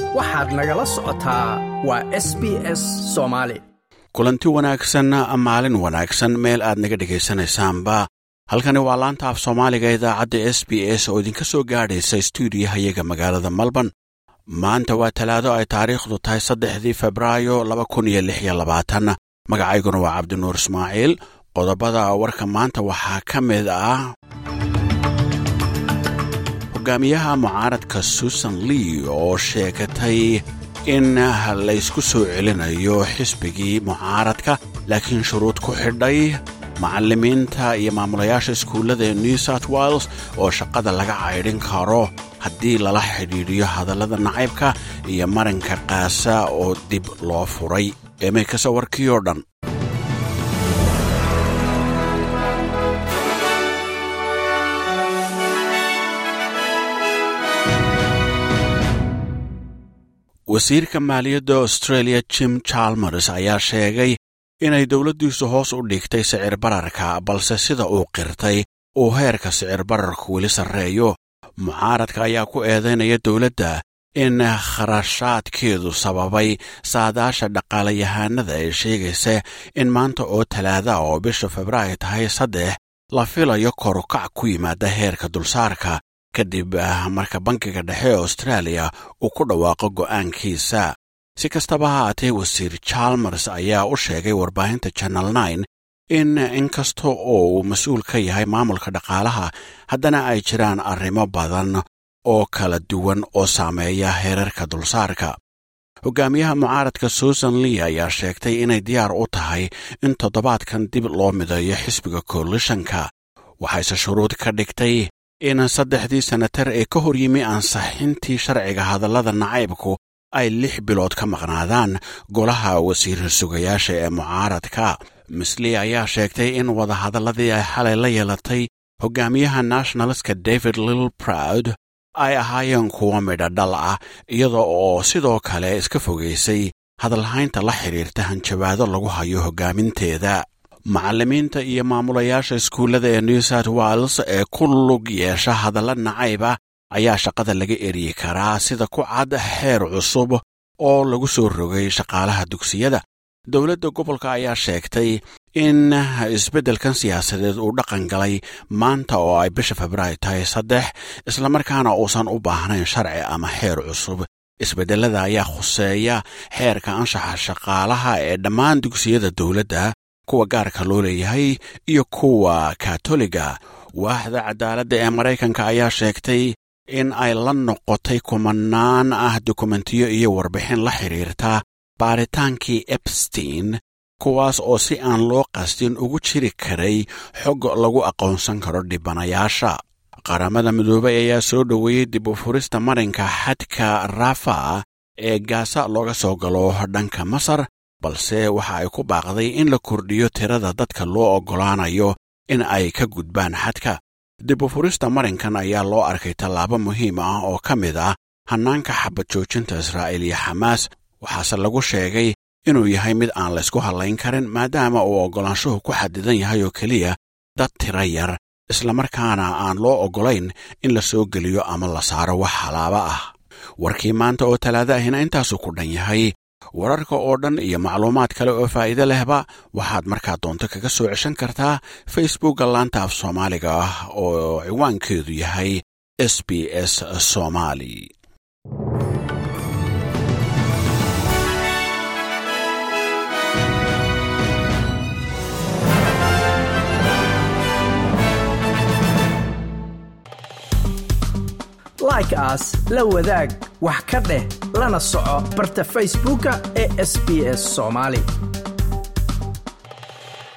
waxaad nagala socotaa waa s b s soomaali kulanti wanaagsan maalin wanaagsan meel aad naga dhegaysanaysaanba halkani waa laanta af soomaaliga idaacadda s b s oo idinka soo gaadhaysa stuudiyahayaga magaalada melbourne maanta waa talaado ay taariikhdu tahay saddexdii febraayo laba kun iyo lix iyo labaatan magacayguna waa cabdinuur ismaaciil qodobada warka maanta waxaa ka mid ah hogaamiyaha mucaaradka susan lee oo sheegatay in laysku soo celinayo xisbigii mucaaradka laakiin shuruud ku xidhay macallimiinta iyo maamulayaasha iskuullada ee new south wales oo shaqada laga caydhin karo haddii lala xidhiidhiyo hadallada nacaybka iyo marinka kaasa oo dib loo furay eemay kase warkii oo dhan wasiirka maaliyadda australia jim chalmers ayaa sheegay inay dowladdiisu hoos u dhigtay sicir bararka balse sida uu qirtay uu heerka sicir bararku weli sarreeyo mucaaradka ayaa ku eedaynaya dowladda in kharashaadkeedu sababay saadaasha dhaqaalayahaanada ee sheegaysa in maanta oo talaada oo bisha febraayo tahay saddex la filayo korukac ku yimaada heerka dulsaarka kadib marka bankiga dhexe ee austraaliya uu ku dhawaaqo go'aankiisa si kastaba ha haatee wasiir chalmers ayaa u sheegay warbaahinta channel nine in inkasta oo uu mas-uul ka yahay maamulka dhaqaalaha haddana ay jiraan arrimo badan oo kala duwan oo saameeya heerarka dulsaarka hogaamiyaha mucaaradka susan lee ayaa sheegtay inay diyaar u tahay in toddobaadkan dib loo mideeyo xisbiga koalishanka waxayse shuruud ka dhigtay in saddexdii senatar ee ka hor yimi ansaxintii sharciga hadallada nacaybku ay lix bilood ka maqnaadaan golaha wasiir sugayaasha ee mucaaradka misli ayaa sheegtay in wadahadalladii ay xalay la yeelatay hogaamiyaha nationalska david lill proud ay ahaayeen kuwa midha dhal ah iyada oo sidoo kale iska fogaysay hadalhaynta la xidhiirta hanjabaado lagu hayo hoggaaminteeda macallimiinta iyo maamulayaasha iskuullada ee new south wales ee ku lug yeesha hadalla nacayba ayaa shaqada laga eryi karaa sida ku cad xeer cusub oo lagu soo rogay shaqaalaha dugsiyada dowladda gobolka ayaa sheegtay in isbeddelkan siyaasadeed uu dhaqan galay maanta oo ay bisha febraayo tahay saddex islamarkaana uusan u baahnayn sharci ama xeer cusub isbeddellada ayaa khuseeya xeerka anshaxa shaqaalaha ee dhammaan dugsiyada dowladda kuwa gaarka loo leeyahay iyo kuwa katoliga waaxda cadaaladda ee maraykanka ayaa sheegtay in ay la noqotay kumanaan ah dokumentiyo iyo warbixin la xidhiirta baaritaankii ebstein kuwaas oo si aan loo qastin ugu jiri karay xog lagu aqoonsan karo dhibanayaasha qaramada midoobay ayaa soo dhoweeyey dib u furista marinka xadka rafa ee gaasa looga soo galo dhanka masar balse waxa ay ku baaqday in la kordhiyo tirada dadka loo oggolaanayo in ay ka gudbaan xadka dib u furista marinkan ayaa loo arkay tallaabo muhiim ah oo ka mid ah hannaanka xabad joojinta israa'iil iyo xamaas waxaase lagu sheegay inuu yahay mid aan laysku hallayn karin maadaama uu oggolaanshuhu ku xadidan yahay oo keliya dad tira yar islamarkaana aan loo oggolayn in la soo geliyo ama la saaro wax halaaba ah warkii maanta oo talaada ahina intaasuu ku dhan yahay wararka oo dhan iyo macluumaad kale oo faa'iide lehba waxaad markaa doonto kaga soo ceshan kartaa facebookga laanta af soomaaliga ah oo ciwaankeedu yahay s b s somaali like aas la wadaag wax ka dheh lana soco barta facebooka ee sb s somaali